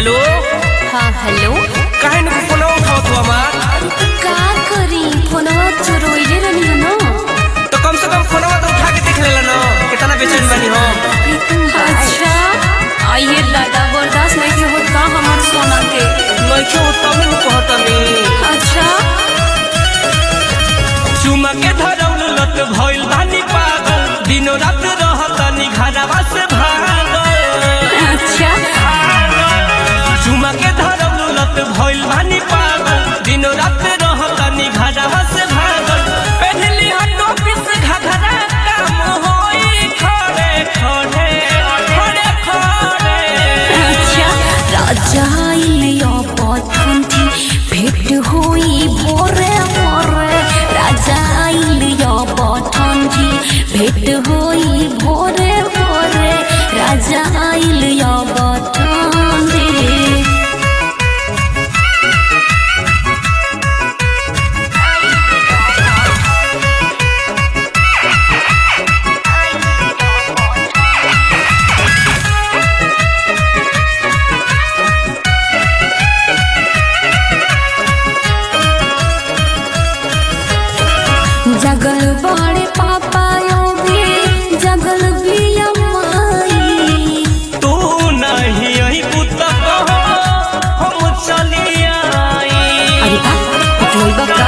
Hello हाँ hello काहे न फोन उठाओ तू हमार का करी फोनवा चोरोइले रहनी हो न तो कम से कम फोनवा तो उठा के देख लेला ना कितना बेचैन बनी हो अच्छा आइए दादा बर्दाश्त नहीं के होत का हमार सोना के नइखे हो तब न कहतनी अच्छा चुमा के धरौल लत भइल बानी पागल दिनो रात रहतनी घरवा से भागल अच्छा चुमा के धरौल लत भइल बानी पागल दिनो रात रहतनी घरवा से भागल पहली हटो पिस घघरा काम होई खड़े खड़े खड़े खड़े अच्छा राजा आइलियो पथंती भेट होई भोरे भोरे राजा आइलियो पथंती भेट होई भोरे भोरे राजा आइलियो पथंती जगल बड़े पापा योगी जगल भी अम्माई तू नहीं आई पुता कहो हम चली आई अरे बा पटलोई का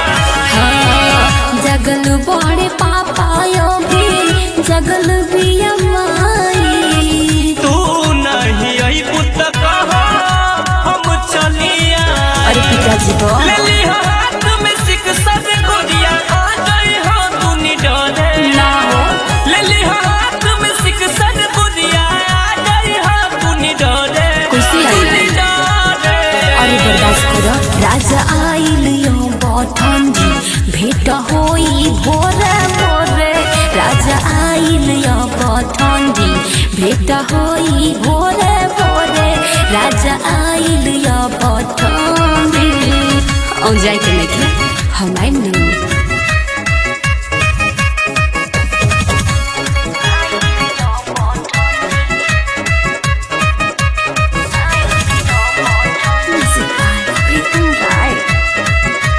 हाँ जगल बड़े पापा योगी जगल भी अम्माई तू नहीं आई पुता कहो हम चली आई अरे पिताजी को ले ली हो हाथ में सिकसा से गोरिया आ गई हो तू निडरे ना हो ले ली हो हाथ में सिकसा से गोरिया आ गई हो तू निडरे कैसे आई? तू निडरे अरे बर्दाश्त करो राजा आइल यो बठंजी भेट होई भोरे भोरे राजा आइल यो बठंजी भेट होई भोरे भोरे राजा आइल यो बठंजी औ जाए के नहीं हम आइम नहीं Music by Pritam Rai.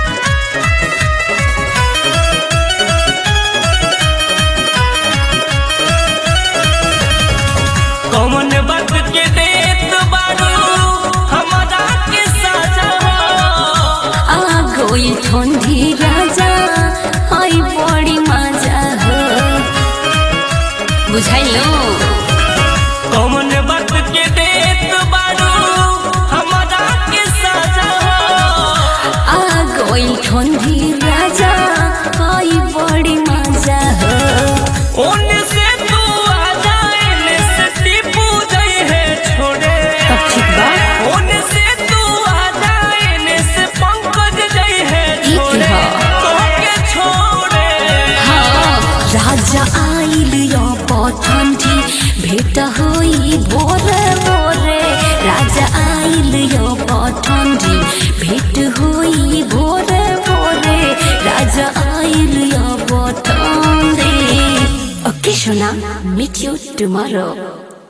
कौन बात के देत बारू हमारा के साजा आ गई ठंडी राजा आई बड़ी मजा हो बुझाइलो कौन बात के देत बारू हमारा के साजा आ गई ठंडी राजा आई बड़ी मजा हो ओने से तू आ जाए ने से टीपू जाए है छोड़े तब ठीक बा ओने से तू आ जाए ने से पंकज जाए है ई छोड़े की ह? तोके छोड़े हाँ राजा आइल यो पठंडी भेट होई भोरे भोरे राजा आइल यो पठंडी भेट होई भोरे भोरे राजा आइल यो पठंडी ओके सोना meet you tomorrow